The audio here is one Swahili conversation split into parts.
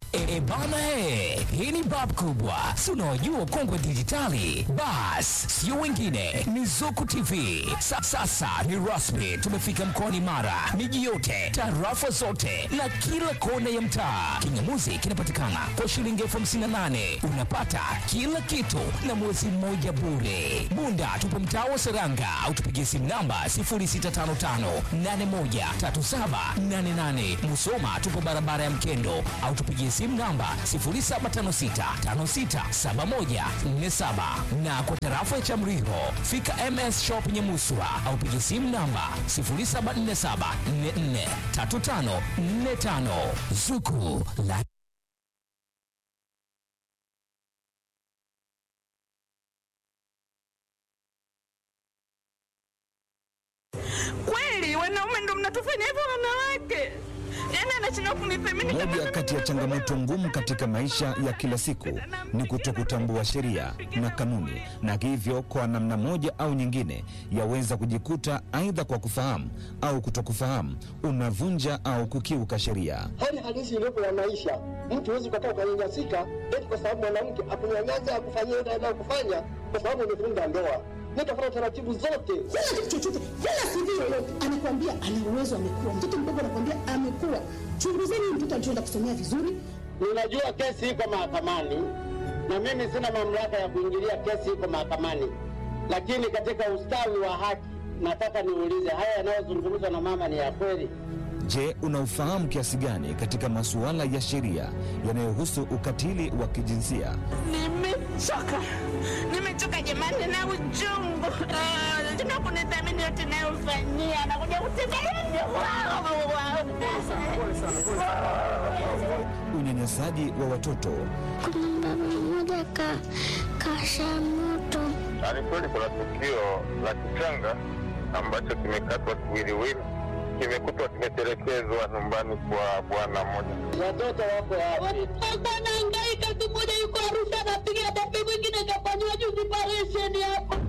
E, e bana he, hii ni bab kubwa, si unaojua kongwe dijitali. Bas, sio wengine, ni Zuku TV. Sa, sasa ni rasmi, tumefika mkoani Mara, miji yote, tarafa zote na kila kona ya mtaa. Kingamuzi kinapatikana kwa shilingi elfu hamsini na nane unapata kila kitu na mwezi mmoja bure. Bunda tupo mtaa wa Seranga au tupigie simu namba 0655813788. Musoma tupo barabara ya Mkendo au tupigie simu namba 0756567147 na kwa tarafa ya Chamriho fika MS Shop Nyamuswa au pigie simu namba 0747443545 Zuku la Kweli wanaume ndo mnatufanya hivyo wanawake? Yaani anashindwa kunithamini kama Moja mimi kati ya ni changamoto mwanaume. ngumu katika maisha ya kila siku ni kutokutambua sheria na kanuni, na hivyo kwa namna moja au nyingine yaweza kujikuta aidha kwa kufahamu au kutokufahamu unavunja au kukiuka sheria. hali halisi iliyopo ya maisha. Mtu huwezi ukakaa ukanyanyasika eti kwa sababu mwanamke akunyanyasa akufanyia ile anayokufanya kwa sababu umefunga ndoa. Nitafuata taratibu zote. kila kitu chochote, kila CV yoyote anakwambia ana uwezo, amekuwa mtoto mdogo, anakwambia amekuwa. Chunguzeni huyu mtoto alichoenda kusomea vizuri, Ninajua kesi iko mahakamani na mimi sina mamlaka ya kuingilia kesi iko mahakamani, lakini katika ustawi wa haki nataka niulize, haya yanayozungumzwa na mama ni ya kweli? Je, unaufahamu kiasi gani katika masuala ya sheria yanayohusu ukatili wa kijinsia? Nimechoka, nimechoka jamani na uchungu. Ah, Tuna kunithamini yote nayofanyia, nakuja kutembelea Unyanyasaji wa watoto, Kuna baba mmoja ka kasha moto Ni kweli kuna tukio la kichanga ambacho kimekatwa kiwiliwili, kimekutwa kimetelekezwa nyumbani kwa bwana mmoja. Watoto wako wapi? alikuwa anahangaika. Siku moja yuko Arusha anapiga debe, mwingine kafanyiwa juzi operesheni hapa.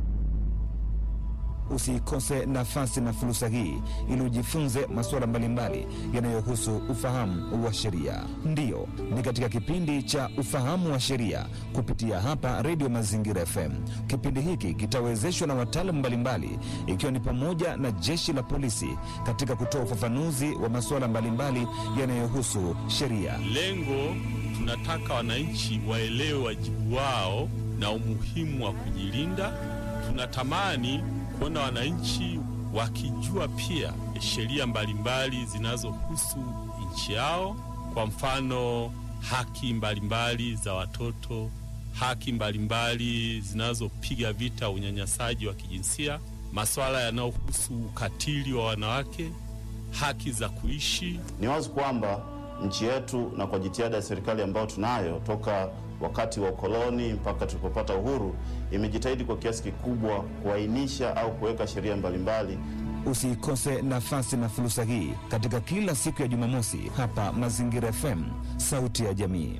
usiikose nafasi na fursa hii ili ujifunze masuala mbalimbali yanayohusu ufahamu wa sheria. Ndiyo, ni katika kipindi cha ufahamu wa sheria kupitia hapa Redio Mazingira FM. Kipindi hiki kitawezeshwa na wataalamu mbalimbali, ikiwa ni pamoja na jeshi la polisi katika kutoa ufafanuzi wa masuala mbalimbali yanayohusu sheria. Lengo tunataka wananchi waelewe wajibu wao na umuhimu wa kujilinda. Tunatamani kuona wananchi wakijua pia sheria mbalimbali zinazohusu nchi yao, kwa mfano haki mbalimbali za watoto, haki mbalimbali zinazopiga vita unyanyasaji wa kijinsia, masuala yanayohusu ukatili wa wanawake, haki za kuishi Ni wazi kwamba nchi yetu na kwa jitihada ya serikali ambayo tunayo toka wakati wa ukoloni mpaka tulipopata uhuru, imejitahidi kwa kiasi kikubwa kuainisha au kuweka sheria mbalimbali Usiikose nafasi na fursa hii katika kila siku ya Jumamosi hapa Mazingira FM, sauti ya jamii.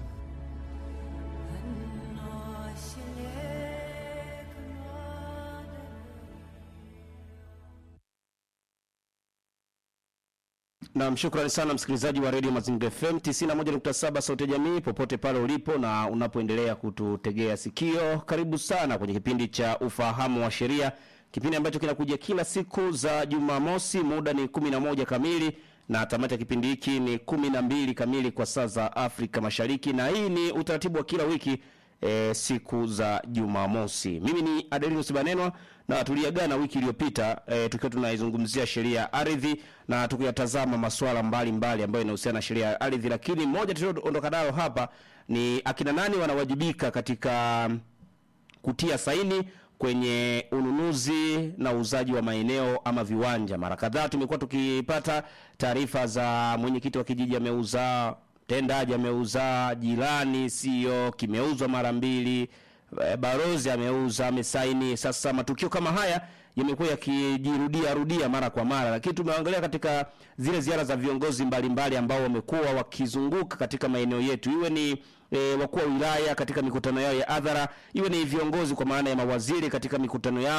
Nam, shukrani sana msikilizaji wa redio Mazingira FM 91.7 sauti ya jamii, popote pale ulipo na unapoendelea kututegea sikio, karibu sana kwenye kipindi cha ufahamu wa sheria, kipindi ambacho kinakuja kila siku za Jumamosi. Muda ni 11 kamili na tamati ya kipindi hiki ni 12 kamili kwa saa za Afrika Mashariki, na hii ni utaratibu wa kila wiki e, siku za Jumamosi. Mimi ni Adelinus Banenwa na tuliagana wiki iliyopita e, tukiwa tunaizungumzia sheria ya ardhi na tukiyatazama masuala mbalimbali ambayo inahusiana na sheria ya ardhi, lakini moja tulioondoka nayo hapa ni akina nani wanawajibika katika kutia saini kwenye ununuzi na uuzaji wa maeneo ama viwanja. Mara kadhaa tumekuwa tukipata taarifa za mwenyekiti wa kijiji ameuza, mtendaji ameuza, jirani sio kimeuzwa mara mbili, eh, barozi ameuza, amesaini. Sasa matukio kama haya yamekuwa yakijirudia rudia mara kwa mara, lakini tumeangalia katika zile ziara za viongozi mbalimbali ambao wamekuwa wakizunguka katika maeneo yetu, iwe ni e, wakuu wa wilaya katika mikutano yao ya hadhara, iwe ni viongozi kwa maana ya mawaziri katika mikutano yao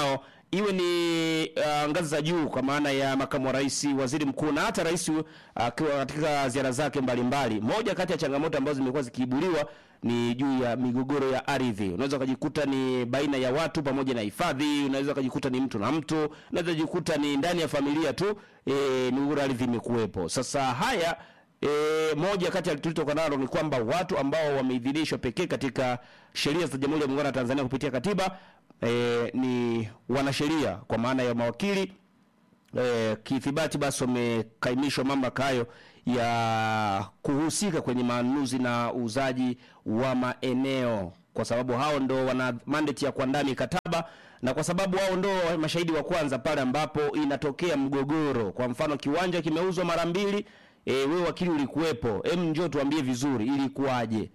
iwe ni uh, ngazi za juu kwa maana ya makamu wa rais, waziri mkuu na hata rais uh, akiwa katika ziara zake mbalimbali. Moja kati ya changamoto ambazo zimekuwa zikiibuliwa ni juu ya migogoro ya ardhi. Unaweza ukajikuta ni baina ya watu pamoja na hifadhi, unaweza ukajikuta ni mtu na mtu, unaweza kujikuta ni ndani ya familia tu, e, migogoro ya ardhi imekuwepo. Sasa haya E, moja kati ya tulitoka nalo ni kwamba watu ambao wameidhinishwa pekee katika sheria za Jamhuri ya Muungano wa Tanzania kupitia katiba e, ni wanasheria kwa maana ya mawakili e, kithibati basi wamekaimishwa mamlaka hayo ya kuhusika kwenye manunuzi na uuzaji wa maeneo kwa sababu hao ndo wana mandate ya kuandaa mikataba na kwa sababu hao ndo mashahidi wa kwanza pale ambapo inatokea mgogoro. Kwa mfano kiwanja kimeuzwa mara mbili, e, wewe wakili ulikuwepo, em, njoo tuambie vizuri ilikuwaje,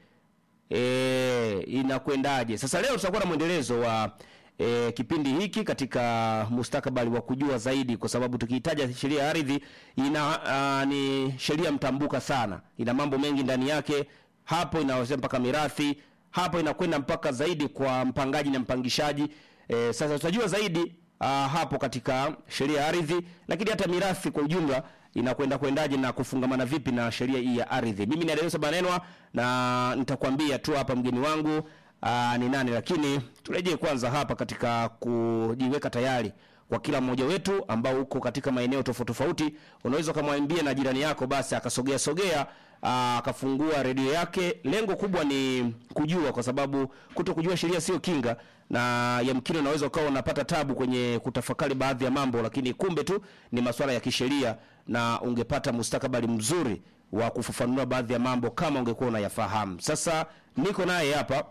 e, inakwendaje? Sasa leo tutakuwa na mwendelezo wa e, kipindi hiki katika mustakabali wa kujua zaidi, kwa sababu tukihitaja sheria ya ardhi ina a, ni sheria mtambuka sana, ina mambo mengi ndani yake. Hapo inaweza mpaka mirathi, hapo inakwenda mpaka zaidi kwa mpangaji na mpangishaji. E, sasa tutajua zaidi a, hapo katika sheria ya ardhi, lakini hata mirathi kwa ujumla inakwenda kwendaje na kufungamana vipi na sheria hii ya ardhi. Mimi ni Adeosa Banenwa na nitakwambia tu hapa mgeni wangu aa, ni nani, lakini turejee kwanza hapa katika kujiweka tayari kwa kila mmoja wetu ambao uko katika maeneo tofauti tofauti. Unaweza ukamwambia na jirani yako basi akasogea sogea aa, akafungua redio yake. Lengo kubwa ni kujua, kwa sababu kuto kujua sheria sio kinga, na yamkini unaweza ukawa unapata tabu kwenye kutafakari baadhi ya mambo, lakini kumbe tu ni masuala ya kisheria, na ungepata mustakabali mzuri wa kufafanua baadhi ya mambo kama ungekuwa unayafahamu. Sasa niko naye hapa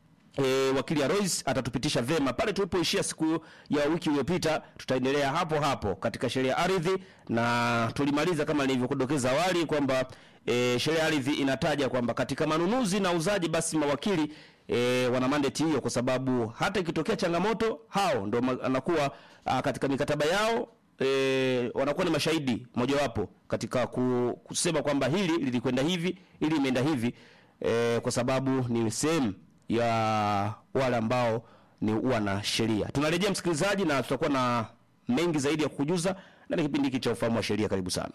E, wakili Alois atatupitisha vema pale tulipoishia siku ya wiki iliyopita. Tutaendelea hapo hapo katika sheria ya ardhi, na tulimaliza kama nilivyokudokeza awali kwamba e, sheria ya ardhi inataja kwamba katika manunuzi na uzaji, basi mawakili e, wana mandate hiyo, kwa sababu hata ikitokea changamoto hao ndo ma- anakuwa a, katika mikataba yao e, wanakuwa ni mashahidi mojawapo katika ku, kusema kwamba hili lilikwenda hivi, hili imeenda hivi e, kwa sababu ni sehemu ya wale ambao ni wana sheria. Tunarejea msikilizaji, na tutakuwa na mengi zaidi ya kukujuza ndani ya kipindi hiki cha ufahamu wa sheria. Karibu sana.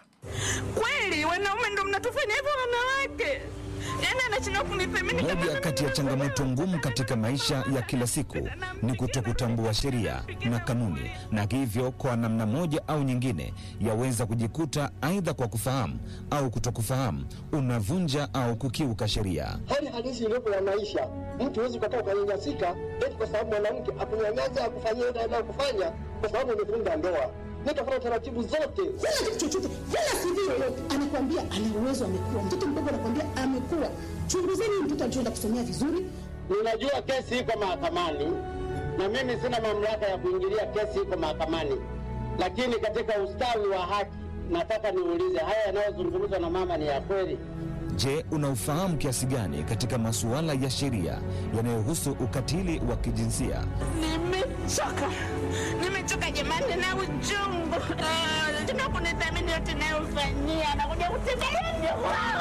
Kweli wanaume ndo mnatufanya hivyo wanawake? Yaani anashindwa kunithamini kama Moja kati ya changamoto ngumu katika maisha ya kila siku ni kutokutambua sheria na kanuni, na hivyo kwa namna moja au nyingine yaweza kujikuta aidha kwa kufahamu au kutokufahamu unavunja au kukiuka sheria. hali halisi iliyopo ya maisha. Mtu huwezi ukakaa ukanyanyasika eti kwa sababu mwanamke akunyanyasa akufanyia ile anayokufanya kwa sababu umevunja ndoa. Nitafuata taratibu zote. Sina kitu chochote, wala CV yoyote. Anakwambia ana uwezo, amekuwa mtoto mdogo, anakwambia amekuwa. Chunguzeni huyu mtoto alichoenda kusomea vizuri. Ninajua kesi iko mahakamani na mimi sina mamlaka ya kuingilia kesi iko mahakamani, lakini katika ustawi wa haki nataka niulize, haya yanayozungumzwa na mama ni ya kweli? Je, unaufahamu kiasi gani katika masuala ya sheria yanayohusu ukatili wa kijinsia? nimechoka, nimechoka jamani na uchungu. Ah, Tena kunithamini yote nayofanyia nakuja kutembelea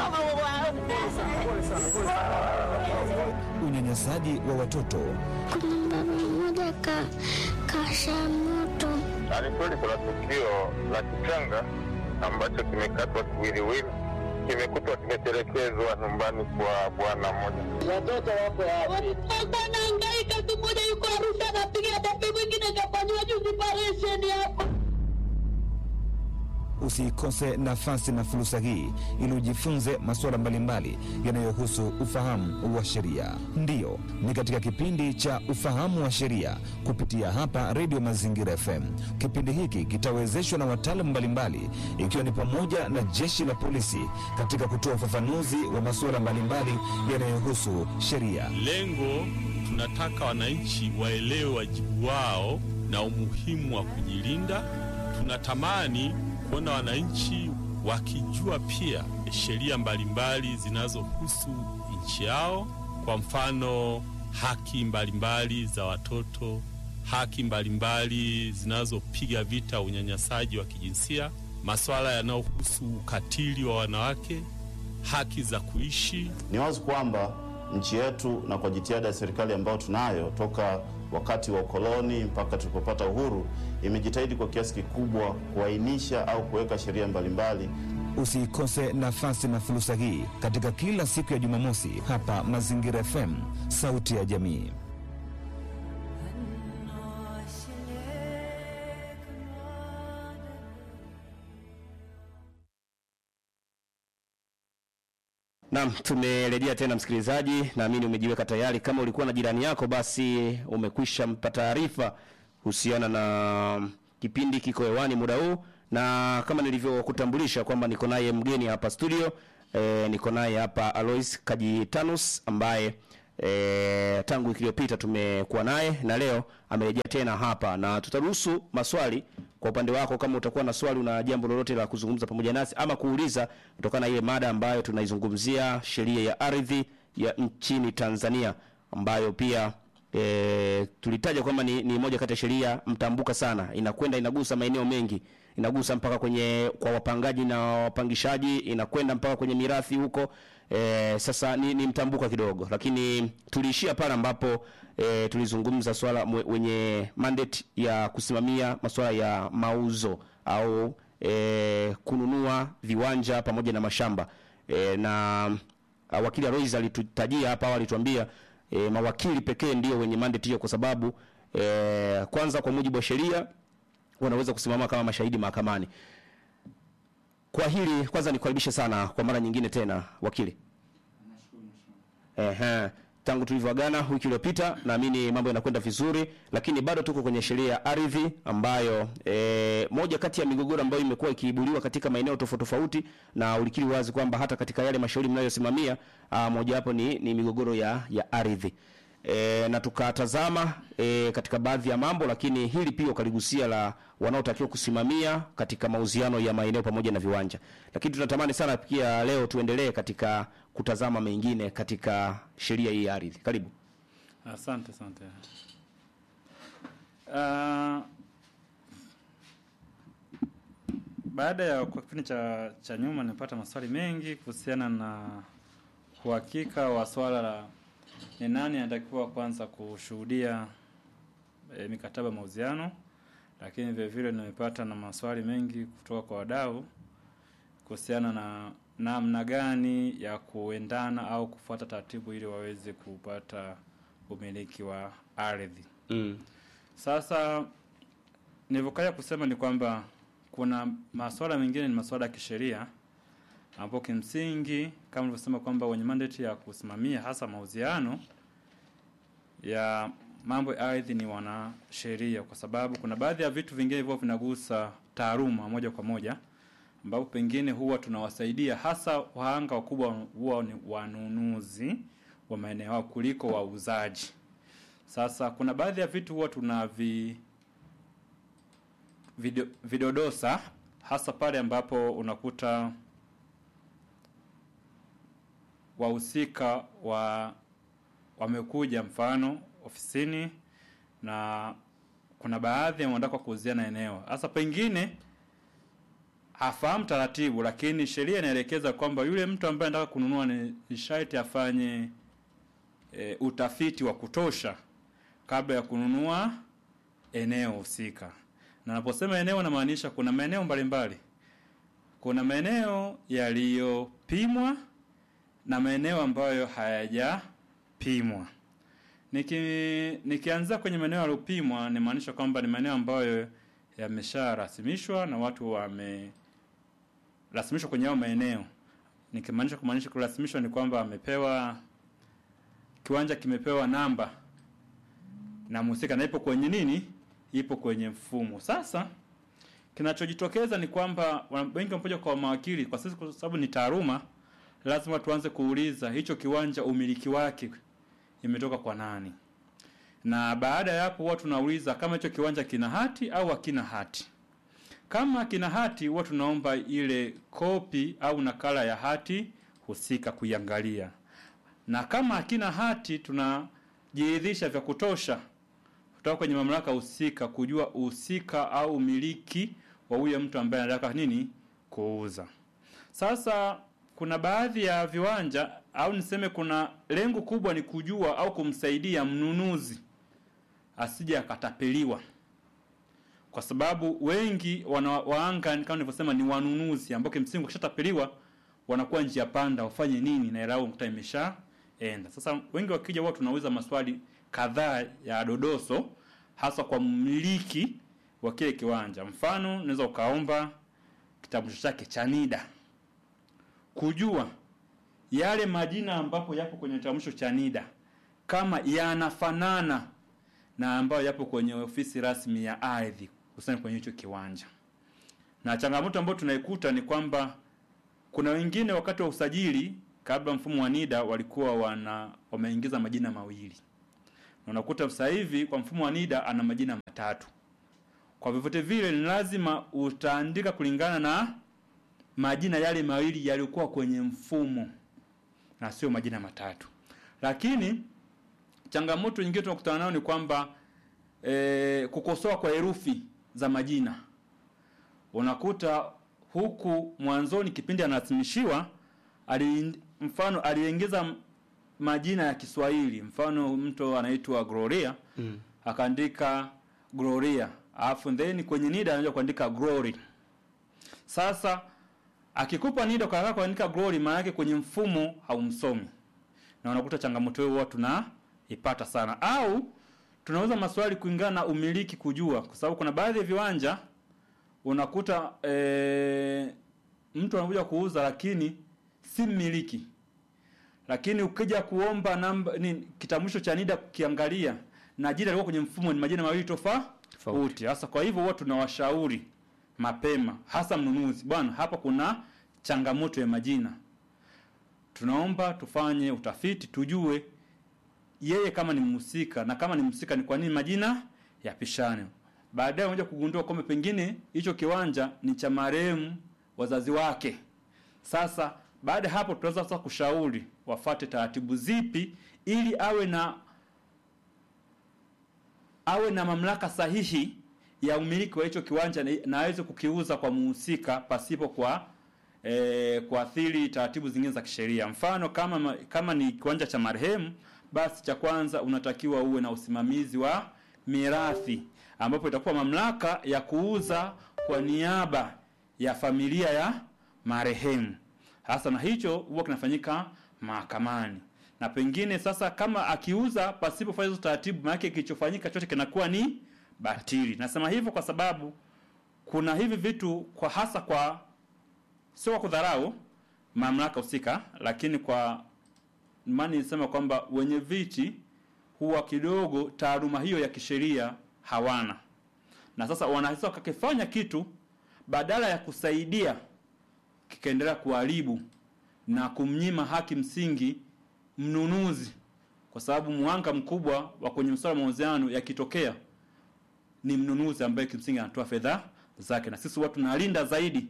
Unyanyasaji wa watoto, Kuna baba mmoja ka kasha moto Na ni kweli kuna tukio la kichanga ambacho kimekatwa kiwiliwili, kimekutwa kimetelekezwa nyumbani kwa bwana mmoja. Watoto wako wapi? Watoto anahangaika, tu mmoja yuko Arusha anapiga debe, mwingine kafanyiwa juzi operesheni hapa. usiikose nafasi na fursa hii ili ujifunze masuala mbalimbali yanayohusu ufahamu wa sheria. Ndiyo, ni katika kipindi cha ufahamu wa sheria kupitia hapa Redio Mazingira FM. Kipindi hiki kitawezeshwa na wataalamu mbalimbali, ikiwa ni pamoja na jeshi la polisi katika kutoa ufafanuzi wa masuala mbalimbali yanayohusu sheria. Lengo tunataka wananchi waelewe wajibu wao na umuhimu wa kujilinda. Tunatamani kuona wananchi wakijua pia sheria mbalimbali zinazohusu nchi yao, kwa mfano haki mbalimbali za watoto, haki mbalimbali zinazopiga vita unyanyasaji wa kijinsia, masuala yanayohusu ukatili wa wanawake, haki za kuishi Ni wazi kwamba nchi yetu na kwa jitihada ya serikali ambayo tunayo toka wakati wa ukoloni mpaka tulipopata uhuru, imejitahidi kwa kiasi kikubwa kuainisha au kuweka sheria mbalimbali Usiikose nafasi na fursa hii katika kila siku ya Jumamosi hapa Mazingira FM, sauti ya jamii. Naam, tumerejea tena msikilizaji, naamini umejiweka tayari. Kama ulikuwa na jirani yako, basi umekwisha mpa taarifa kuhusiana na kipindi kiko hewani muda huu, na kama nilivyokutambulisha kwamba niko naye mgeni hapa studio e, niko naye hapa Alois Kajitanus ambaye e, tangu wiki iliyopita tumekuwa naye na leo amerejea tena hapa, na tutaruhusu maswali kwa upande wako, kama utakuwa na swali, una jambo lolote la kuzungumza pamoja nasi ama kuuliza kutokana na ile mada ambayo tunaizungumzia, sheria ya ardhi ya nchini Tanzania, ambayo pia e, tulitaja kwamba ni, ni moja kati ya sheria mtambuka sana, inakwenda inagusa maeneo mengi, inagusa mpaka kwenye kwa wapangaji na wapangishaji, inakwenda mpaka kwenye mirathi huko. E, sasa ni, ni mtambuka kidogo, lakini tuliishia pale ambapo e, tulizungumza swala mwe- wenye mandate ya kusimamia masuala ya mauzo au e, kununua viwanja pamoja na mashamba e, na uh, wakili Alois alitutajia hapa awali alituambia e, mawakili pekee ndio wenye mandate hiyo kwa sababu e, kwanza kwa mujibu wa sheria wanaweza kusimama kama mashahidi mahakamani. Kwa hili kwanza nikukaribishe sana kwa mara nyingine tena wakili. Ehe, tangu tulivyoagana wiki iliyopita, naamini mambo yanakwenda vizuri, lakini bado tuko kwenye sheria ya ardhi ambayo e, moja kati ya migogoro ambayo imekuwa ikiibuliwa katika maeneo tofauti tofauti, na ulikiri wazi kwamba hata katika yale mashauri mnayosimamia ah, mojawapo ni, ni migogoro ya, ya ardhi e, na tukatazama e, katika baadhi ya mambo, lakini hili pia ukaligusia la wanaotakiwa kusimamia katika mauziano ya maeneo pamoja na viwanja, lakini tunatamani sana pia leo tuendelee katika kutazama mengine katika sheria hii ya ardhi. Karibu. Asante, asante. Uh, baada ya kwa kipindi cha, cha nyuma nimepata maswali mengi kuhusiana na uhakika wa swala la ni nani anatakiwa kwanza kushuhudia e, mikataba ya mauziano, lakini vile vile nimepata na maswali mengi kutoka kwa wadau kuhusiana na namna gani ya kuendana au kufuata taratibu ili waweze kupata umiliki wa ardhi. Mm. Sasa nilivyokaja kusema ni kwamba kuna masuala mengine ni masuala ya kisheria ambapo kimsingi kama nilivyosema kwamba wenye mandate ya kusimamia hasa mauziano ya mambo ya ardhi ni wanasheria, kwa sababu kuna baadhi ya vitu vingine hivyo vinagusa taaluma moja kwa moja, ambapo pengine huwa tunawasaidia hasa wahanga wakubwa huwa ni wanunuzi wa maeneo yao kuliko wauzaji. Sasa kuna baadhi ya vitu huwa tunavi video, vidodosa hasa pale ambapo unakuta wahusika wa wamekuja mfano ofisini na kuna baadhi wanataka kuuziana eneo hasa pengine hafahamu taratibu, lakini sheria inaelekeza kwamba yule mtu ambaye anataka kununua ni ni sharti afanye e, utafiti wa kutosha kabla ya kununua eneo husika. Na naposema eneo, namaanisha kuna maeneo mbalimbali. Kuna maeneo yaliyopimwa na maeneo ambayo hayajapimwa. Niki, nikianzia kwenye maeneo yaliyopimwa, nimaanisha kwamba ni maeneo ambayo yamesharasimishwa na watu wamerasimishwa kwenye hayo maeneo. Nikimaanisha kumaanisha kurasimishwa ni kwamba amepewa kiwanja kimepewa namba na mhusika na ipo kwenye nini, ipo kwenye mfumo. Sasa kinachojitokeza ni kwamba wana- wengi wamekuja kwa mawakili, kwa sisi kwa sababu ni taaluma, lazima tuanze kuuliza hicho kiwanja umiliki wake imetoka kwa nani, na baada ya hapo huwa tunauliza kama hicho kiwanja kina hati au hakina hati. Kama kina hati, huwa tunaomba ile kopi au nakala ya hati husika kuiangalia, na kama hakina hati, tunajiridhisha vya kutosha kutoka kwenye mamlaka husika kujua uhusika au umiliki wa huyo mtu ambaye anataka nini kuuza. Sasa kuna baadhi ya viwanja au niseme kuna lengo kubwa ni kujua au kumsaidia mnunuzi asije akatapeliwa kwa sababu wengi wana waanga kama nilivyosema ni wanunuzi ambao kimsingi wakishatapeliwa wanakuwa njia panda wafanye nini na hela yao mkuta imeshaenda sasa wengi wakija wao tunauliza maswali kadhaa ya dodoso hasa kwa mmiliki wa kile kiwanja mfano unaweza ukaomba kitambulisho chake cha NIDA kujua yale majina ambapo yapo kwenye kitambulisho cha NIDA kama yanafanana na ambayo yapo kwenye ofisi rasmi ya ardhi hususani kwenye hicho kiwanja. Na changamoto ambayo tunaikuta ni kwamba kuna wengine wakati wa usajili kabla mfumo wa NIDA walikuwa wana wameingiza majina mawili. Na unakuta sasa hivi kwa mfumo wa NIDA ana majina matatu. Kwa vyovyote vile ni lazima utaandika kulingana na majina yale mawili yaliokuwa kwenye mfumo na sio majina matatu. Lakini changamoto nyingine tunakutana nayo ni kwamba e, kukosoa kwa herufi za majina. Unakuta huku mwanzoni kipindi anarasimishiwa ali, mfano aliingiza m- majina ya Kiswahili, mfano mtu anaitwa Gloria Mm. akaandika Gloria, alafu then kwenye NIDA anaanza kuandika Glory. Sasa akikupa NIDA kwa kuandika Glory, maana yake kwenye mfumo haumsomi, na unakuta changamoto hiyo huwa tunaipata sana, au tunauza maswali kulingana na umiliki kujua, kwa sababu kuna baadhi ya viwanja unakuta e, mtu anakuja kuuza lakini si mmiliki, lakini ukija kuomba namba ni kitambulisho cha NIDA kukiangalia na jina lilikuwa kwenye mfumo ni majina mawili tofauti. Sasa kwa hivyo huwa tunawashauri mapema, hasa mnunuzi, bwana, hapa kuna changamoto ya majina, tunaomba tufanye utafiti tujue yeye kama ni mhusika na kama ni mhusika ni kwa nini majina yapishane. Baadaye unakuja kugundua kwamba pengine hicho kiwanja ni cha marehemu wazazi wake. Sasa baada ya hapo tunaweza sasa kushauri wafate taratibu zipi ili awe na awe na mamlaka sahihi ya umiliki wa hicho kiwanja na- na aweze kukiuza kwa muhusika pasipo kwa e, kuathiri taratibu zingine za kisheria. Mfano kama ma- kama ni kiwanja cha marehemu, basi cha kwanza unatakiwa uwe na usimamizi wa mirathi, ambapo itakuwa mamlaka ya kuuza kwa niaba ya familia ya marehemu. Hasa na hicho huwa kinafanyika mahakamani na pengine sasa kama akiuza pasipo kufanya hizo taratibu, maana yake kilichofanyika chote kinakuwa ni batili. Nasema hivyo kwa sababu kuna hivi vitu kwa hasa kwa sio kwa kudharau mamlaka husika, lakini kwa maana nisema kwamba wenye viti huwa kidogo taaluma hiyo ya kisheria hawana, na sasa wanaweza wakakifanya kitu badala ya kusaidia kikaendelea kuharibu na kumnyima haki msingi mnunuzi, kwa sababu mwanga mkubwa wa kwenye masuala ya mauziano yakitokea ni mnunuzi ambaye kimsingi anatoa fedha zake, na sisi watu tunalinda zaidi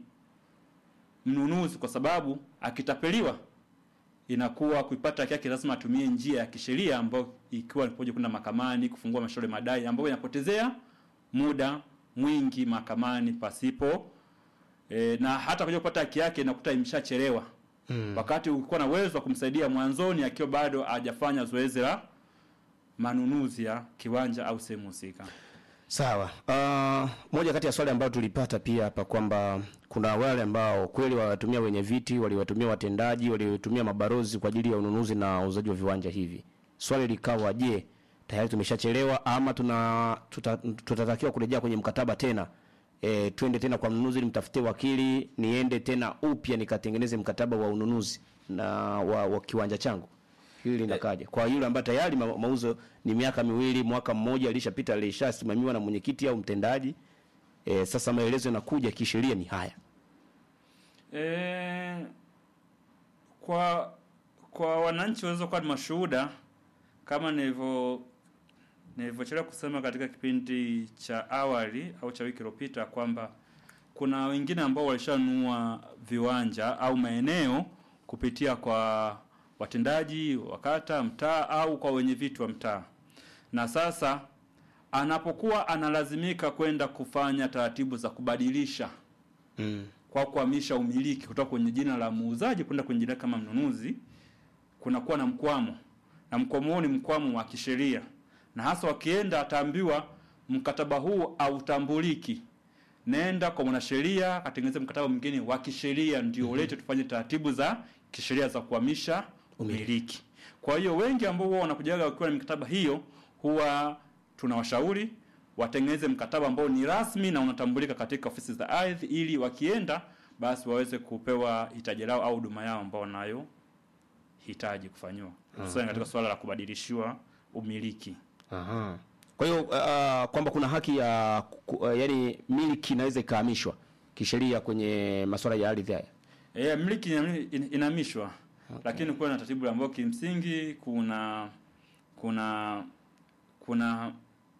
mnunuzi, kwa sababu akitapeliwa inakuwa kuipata haki yake lazima atumie njia ya kisheria ambayo ikiwa ni pamoja kwenda mahakamani kufungua mashauri madai ambayo inapotezea muda mwingi mahakamani pasipo e, na hata kuja kupata haki yake inakuta imeshachelewa Mm. wakati ulikuwa na uwezo wa kumsaidia mwanzoni akiwa bado hajafanya zoezi la manunuzi ya kiwanja au sehemu husika. Sawa. Uh, moja kati ya swali ambayo tulipata pia hapa kwamba kuna wale ambao kweli waliwatumia wenye viti, waliwatumia watendaji, waliwatumia mabarozi kwa ajili ya ununuzi na uuzaji wa viwanja hivi. Swali likawa je, tayari tumeshachelewa ama tuna tuta, tutatakiwa kurejea kwenye mkataba tena? E, twende tena kwa mnunuzi nimtafutie wakili niende tena upya nikatengeneze mkataba wa ununuzi na wa, wa kiwanja changu hili linakaja kwa yule ambaye tayari ma, mauzo ni miaka miwili mwaka mmoja alishapita alishasimamiwa na mwenyekiti au mtendaji e, sasa maelezo yanakuja kisheria ni haya E, kwa kwa wananchi waweza kuwa ni mashuhuda kama nilivyo nilivyochelewa kusema katika kipindi cha awali au cha wiki iliyopita kwamba kuna wengine ambao walishanunua viwanja au maeneo kupitia kwa watendaji wa kata, mtaa au kwa wenye viti wa mtaa, na sasa anapokuwa analazimika kwenda kufanya taratibu za kubadilisha mm. kwa kuhamisha umiliki kutoka kwenye jina la muuzaji kwenda kwenye jina kama mnunuzi, kunakuwa na mkwamo, na mkwamo huo ni mkwamo wa kisheria na hasa wakienda ataambiwa mkataba huu hautambuliki nenda kwa mwanasheria atengeneze mkataba mwingine wa kisheria ndio ulete tufanye taratibu za kisheria za kuhamisha umiliki kwa hiyo wengi ambao huwa wanakujaga wakiwa na mikataba hiyo huwa tunawashauri watengeneze mkataba ambao ni rasmi na unatambulika katika ofisi za ardhi ili wakienda basi waweze kupewa hitaji lao au huduma yao ambao wanayo hitaji kufanyiwa hususan katika suala la kubadilishiwa umiliki Aha. Kwa hiyo uh, kwamba kuna haki ya ku, uh, yani miliki inaweza ikahamishwa kisheria kwenye masuala ya ardhi haya. E, miliki ina- ina- inahamishwa lakini kuwa na taratibu ambayo kimsingi kuna kuna kuna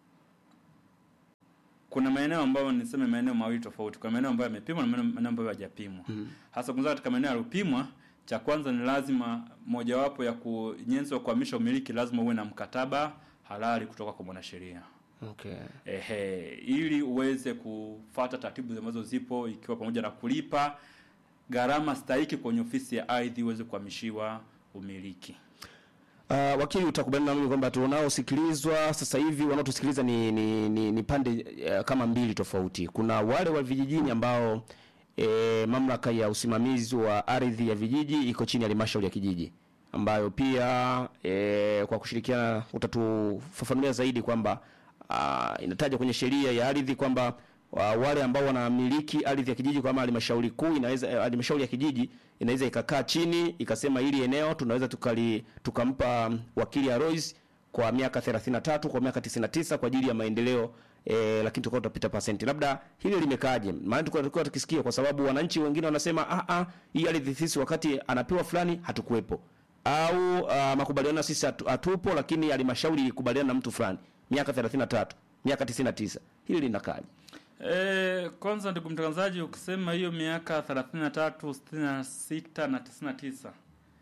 kuna maeneo ambayo niseme maeneo mawili tofauti. Kuna maeneo ambayo yamepimwa na maeneo maeneo ambayo hayajapimwa. Hasa kwanza katika maeneo yaliyopimwa, cha kwanza ni lazima mojawapo ya ku- nyenzo ya kuhamisha umiliki lazima uwe na mkataba halali kutoka kwa mwanasheria. Okay. Ehe, ili uweze kufata taratibu ambazo zipo ikiwa pamoja na kulipa gharama stahiki kwenye ofisi ya ardhi uweze kuhamishiwa umiliki. Uh, wakili utakubaliana na mimi kwamba tunaosikilizwa sasa hivi wanaotusikiliza ni, ni, ni, ni pande uh, kama mbili tofauti. Kuna wale wa vijijini ambao e, mamlaka ya usimamizi wa ardhi ya vijiji iko chini ya halmashauri ya kijiji ambayo pia e, kwa kushirikiana utatufafanulia zaidi kwamba uh, inataja kwenye sheria ya ardhi kwamba wa- wale ambao wanamiliki ardhi ya kijiji kama halmashauri kuu inaweza eh, halmashauri ya kijiji inaweza ikakaa chini ikasema hili eneo tunaweza tukali tukampa wakili Alois kwa miaka 33 kwa miaka 99 kwa ajili ya maendeleo eh, lakini tulikuwa tutapita pasenti. Labda hili limekaaje? Maana tulikuwa tulikuwa tukisikia kwa sababu wananchi wengine wanasema ah ah hii ardhi sisi wakati anapewa fulani hatukuwepo. Au uh, makubaliano na sisi hatu, hatupo lakini halmashauri ilikubaliana na mtu fulani miaka 33, miaka 99. Hili linakaaje? E, kwanza ndugu mtangazaji, ukisema hiyo miaka 33, 66 na 99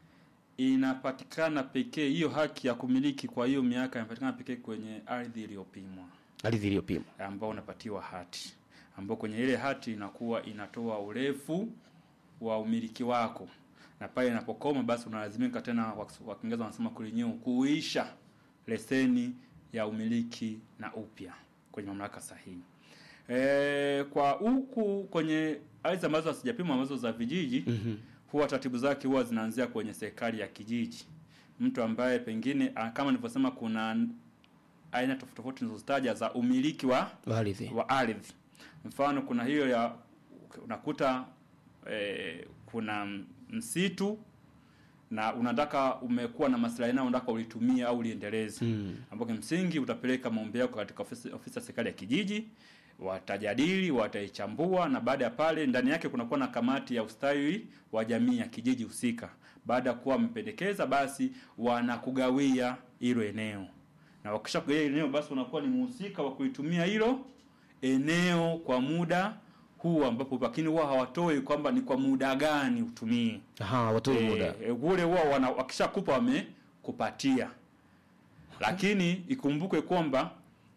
inapatikana pekee, hiyo haki ya kumiliki kwa hiyo miaka inapatikana pekee kwenye ardhi iliyopimwa Ardhi iliyopimwa. ambao unapatiwa hati, ambao kwenye ile hati inakuwa inatoa urefu wa umiliki wako, na pale inapokoma basi unalazimika tena, wa wa Kiingereza wanasema kurenew, kuisha leseni ya umiliki na upya kwenye mamlaka sahihi. E, kwa huku kwenye ardhi ambazo hazijapimwa ambazo za vijiji huwa taratibu zake huwa zinaanzia kwenye serikali ya kijiji. Mtu ambaye pengine ah, kama nilivyosema, kuna aina tofauti tofauti nilizozitaja za umiliki wa Ardhi. wa ardhi. Mfano kuna hiyo ya unakuta eh, kuna msitu na unataka umekuwa na maslahi nayo unataka ulitumie au uliendeleze Mm. ambapo kimsingi utapeleka maombi yako katika ofisi, ofisi ya serikali ya kijiji watajadili wataichambua na baada ya pale ndani yake kunakuwa na kamati ya ustawi wa jamii ya kijiji husika baada ya kuwa wamependekeza basi wanakugawia hilo eneo na wakisha kugawia hilo eneo basi unakuwa ni mhusika wa kulitumia hilo eneo kwa muda huu ambapo lakini huwa hawatoi kwamba ni kwa muda gani utumie Aha, watoi muda. e, ule huwa wana wakishakupa wamekupatia lakini ikumbukwe kwamba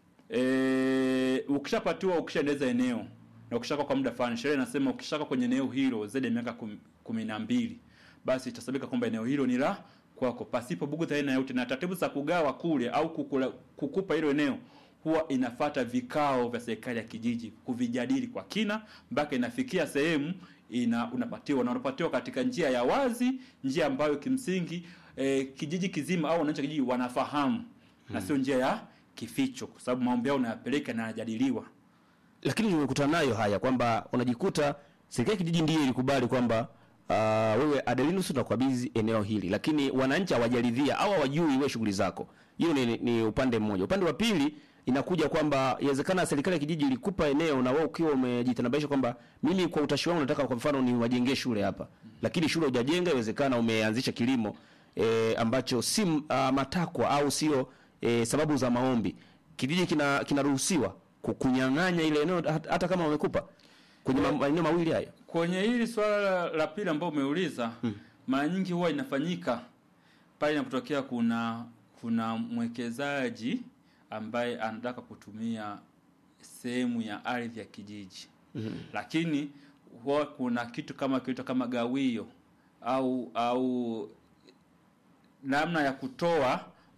e, ukishapatiwa ukishaendeleza eneo na ukishaka kwa muda fulani sheria inasema ukishaka kwenye eneo hilo zaidi ya miaka kum- kumi na mbili basi itasabika kwamba eneo hilo ni la kwako pasipo bugudha aina yote na taratibu za kugawa kule au kukula, kukupa hilo eneo huwa inafata vikao vya serikali ya kijiji kuvijadili kwa kina mpaka inafikia sehemu ina unapatiwa na unapatiwa katika njia ya wazi njia ambayo kimsingi eh, kijiji kizima au wananchi wa kijiji wanafahamu na sio njia ya kificho kwa sababu maombi yao unayapeleka na yanajadiliwa lakini tumekutana nayo haya kwamba unajikuta serikali ya kijiji ndiyo ilikubali kwamba uh, wewe Adelinus tunakukabidhi eneo hili, lakini wananchi hawajaridhia au hawajui wewe shughuli zako. Hiyo ni, ni upande mmoja. Upande wa pili inakuja kwamba inawezekana serikali ya kijiji ilikupa eneo na wewe ukiwa umejitanabaisha kwamba mimi kwa utashi wangu nataka kwa mfano ni wajengee shule hapa, lakini shule hujajenga, inawezekana umeanzisha kilimo e, ambacho si uh, matakwa au sio e, sababu za maombi. Kijiji kina kinaruhusiwa kukunyang'anya ile eneo hat- hata kama wamekupa kwenye ma- maeneo mawili hayo. kwenye hili swala la- la pili ambao umeuliza mara nyingi huwa inafanyika pale inapotokea kuna kuna mwekezaji ambaye anataka kutumia sehemu ya ardhi ya kijiji lakini huwa kuna kitu kama kitu kama gawio au au namna ya kutoa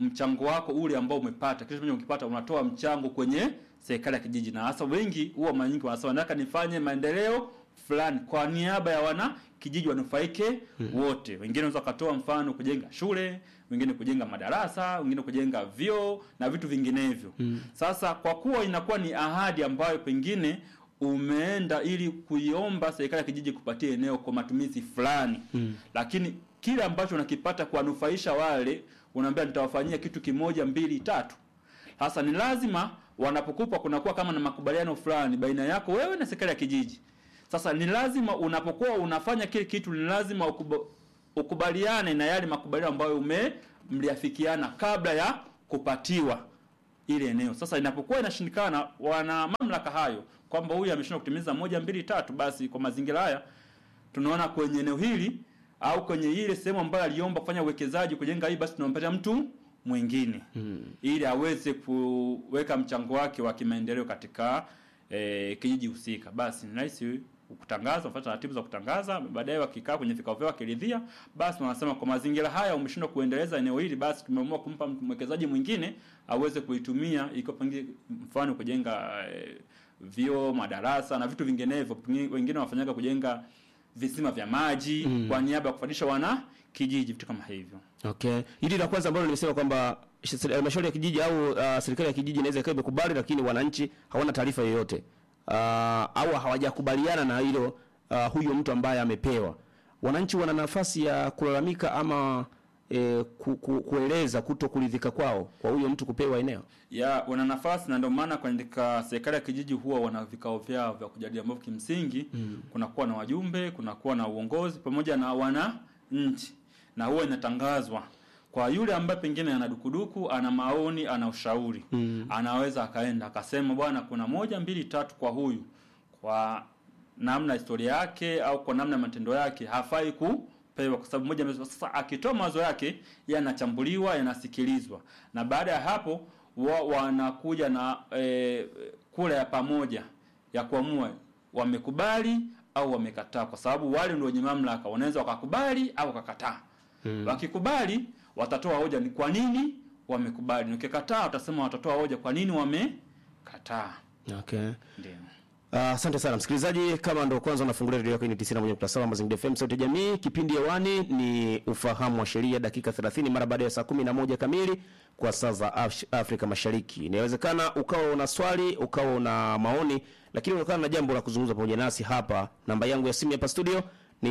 mchango wako ule ambao umepata kitu chochote ukipata unatoa mchango kwenye serikali ya kijiji na hasa wengi huwa mara nyingi wanasema nataka nifanye maendeleo fulani kwa niaba ya wana kijiji wanufaike wote wengine wanaweza wakatoa mfano kujenga shule wengine kujenga madarasa wengine kujenga vyoo na vitu vinginevyo sasa kwa kuwa inakuwa ni ahadi ambayo pengine umeenda ili kuiomba serikali ya kijiji kupatia eneo kwa matumizi fulani Mm. lakini kile ambacho unakipata kuwanufaisha wale unaambia nitawafanyia kitu kimoja mbili tatu sasa ni lazima wanapokupa kunakuwa kama na makubaliano fulani baina yako wewe na serikali ya kijiji sasa ni lazima unapokuwa unafanya kile kitu ni lazima ukuba, ukubaliane na yale makubaliano ambayo ume mliafikiana kabla ya kupatiwa ile eneo. Sasa inapokuwa inashindikana, wana mamlaka hayo kwamba huyu ameshindwa kutimiza moja mbili tatu, basi kwa mazingira haya tunaona kwenye eneo hili au kwenye ile sehemu ambayo aliomba kufanya uwekezaji kujenga hii, basi tunampatia mtu mwingine ili aweze kuweka mchango wake wa kimaendeleo katika eh, kijiji husika. Basi ni rahisi kutangaza, kufuata taratibu za kutangaza. Baadaye wakikaa kwenye vikao vyao wakiridhia, basi wanasema kwa mazingira haya umeshindwa kuendeleza eneo hili, basi tumeamua kumpa mtu- mwekezaji mwingine aweze kuitumia, ikiwa pengine mfano kujenga eh, vyoo, madarasa na vitu vinginevyo. Pengine Wengine wafanyaga kujenga visima vya maji Mm. kwa niaba ya kufanisha wana kijiji, vitu kama hivyo. Okay. Hili la kwanza ambalo nimesema kwamba sh- halmashauri ya kijiji au uh, serikali ya kijiji inaweza ikawa imekubali lakini wananchi hawana taarifa yoyote. Uh, au hawajakubaliana na hilo uh, huyo mtu ambaye amepewa. Wananchi wana nafasi ya kulalamika ama eh, ku, ku, kueleza kuto kuridhika kwao kwa huyo mtu kupewa eneo. ya wana nafasi na ndio maana katika serikali ya kijiji huwa wana vikao vyao vya kujadili ambavyo kimsingi Mm. kunakuwa na wajumbe, kunakuwa na uongozi pamoja na wananchi, na huwa inatangazwa kwa yule ambaye pengine ana dukuduku, ana maoni, ana ushauri Mm. anaweza akaenda akasema, bwana, kuna moja mbili tatu kwa huyu, kwa namna historia yake au kwa namna matendo yake hafai kupewa, kwa sababu moja. mbili- Sasa akitoa mawazo yake yanachambuliwa, yanasikilizwa, na baada ya hapo wa, wanakuja na e, kura ya pamoja ya kuamua wamekubali au wamekataa, kwa sababu wale ndio wenye mamlaka, wanaweza wakakubali au wakakataa. Mm. Wakikubali watatoa hoja ni kwa nini wamekubali, na ukikataa watasema watatoa hoja kwa nini wamekataa. Okay. Ndio. Ah, Asante sana msikilizaji, kama ndo kwanza unafungulia redio yako, hii ni 91.7 Mazingira FM, sauti ya jamii. Kipindi hewani ni ufahamu wa sheria, dakika 30 mara baada ya saa 11 kamili kwa saa za Af- Afrika Mashariki. Inawezekana ukawa una swali, ukawa una maoni, lakini unatokana na jambo la kuzungumza pamoja nasi hapa. Namba yangu ya simu hapa studio ni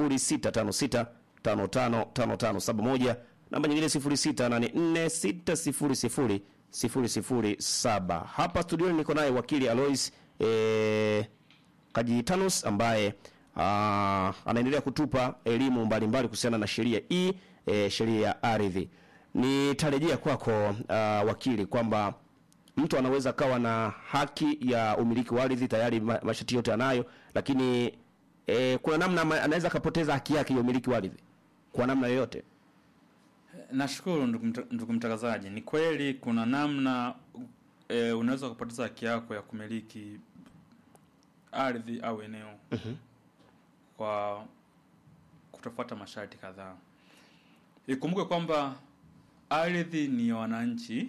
0656 555571 namba nyingine 0684 600 007. Hapa studioni niko naye wakili Alois eh, Kajitanus ambaye ah, anaendelea kutupa elimu mbalimbali kuhusiana na sheria hii eh, sheria ya ardhi. Nitarejea kwako ah, wakili kwamba mtu anaweza kawa na haki ya umiliki wa ardhi tayari ma- masharti yote anayo, lakini eh, kuna namna ama- anaweza akapoteza haki yake ya umiliki wa ardhi kwa namna yoyote. Nashukuru ndugu mta- ndugu mtangazaji, ni kweli kuna namna e, unaweza kupoteza haki yako ya kumiliki ardhi au eneo kwa kutofuata masharti kadhaa. Ikumbuke kwamba ardhi ni ya wananchi,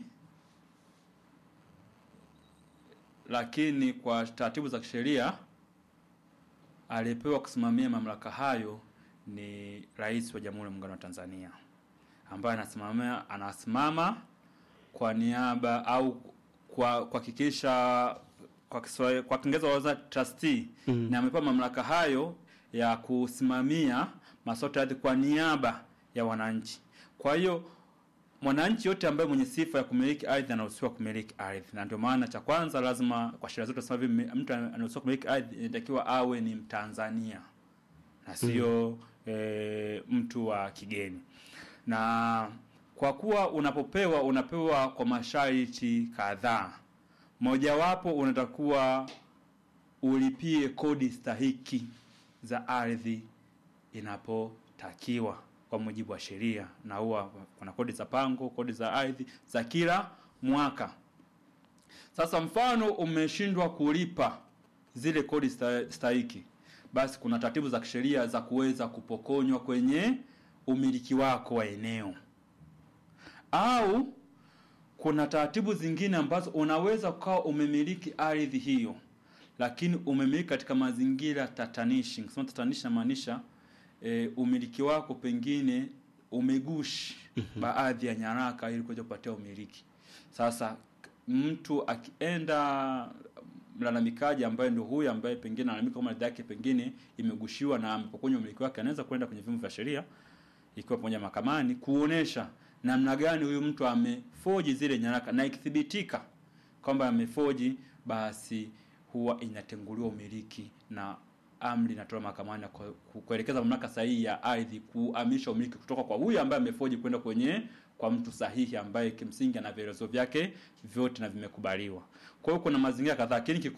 lakini kwa taratibu za kisheria aliyepewa kusimamia mamlaka hayo ni Rais wa Jamhuri ya Muungano wa Tanzania ambaye anasimamia anasimama kwa niaba au kwa kuhakikisha kwa Kiswahili kwa Kiingereza waza trustee Mm. na amepewa mamlaka hayo ya kusimamia masuala ya ardhi kwa niaba ya wananchi. Kwa hiyo mwananchi yote ambaye mwenye sifa ya kumiliki ardhi anaruhusiwa kumiliki ardhi, na ndio maana cha kwanza lazima kwa sheria zote tunasema hivi, mtu anaruhusiwa kumiliki ardhi inatakiwa awe ni Mtanzania na sio e, mtu wa kigeni. Na kwa kuwa unapopewa unapewa kwa masharti kadhaa, mojawapo unatakuwa ulipie kodi stahiki za ardhi inapotakiwa kwa mujibu wa sheria, na huwa kuna kodi za pango, kodi za ardhi za kila mwaka. Sasa mfano umeshindwa kulipa zile kodi sta- stahiki, basi kuna taratibu za kisheria za kuweza kupokonywa kwenye umiliki wako wa eneo au kuna taratibu zingine ambazo unaweza ukawa umemiliki ardhi hiyo lakini umemiliki katika mazingira tatanishi. Nikisema tatanishi namaanisha e, umiliki wako pengine umegushi baadhi ya nyaraka ili kuweza kupatia umiliki. Sasa mtu akienda mlalamikaji ambaye ndio huyu ambaye pengine analalamika kama ardhi yake pengine imegushiwa na amepokonywa umiliki wake, anaweza kwenda kwenye vyombo vya sheria ikiwa pamoja mahakamani kuonesha namna gani huyu mtu amefoji zile nyaraka, na ikithibitika kwamba amefoji, basi huwa inatenguliwa umiliki na amri inatolewa mahakamani na ku- ku- kuelekeza mamlaka sahihi ya ardhi kuhamisha umiliki kutoka kwa huyu ambaye amefoji kwenda kwenye kwa mtu sahihi ambaye kimsingi ana vielezo vyake vyote na vimekubaliwa. Kwa hiyo kuna mazingira kadhaa, lakini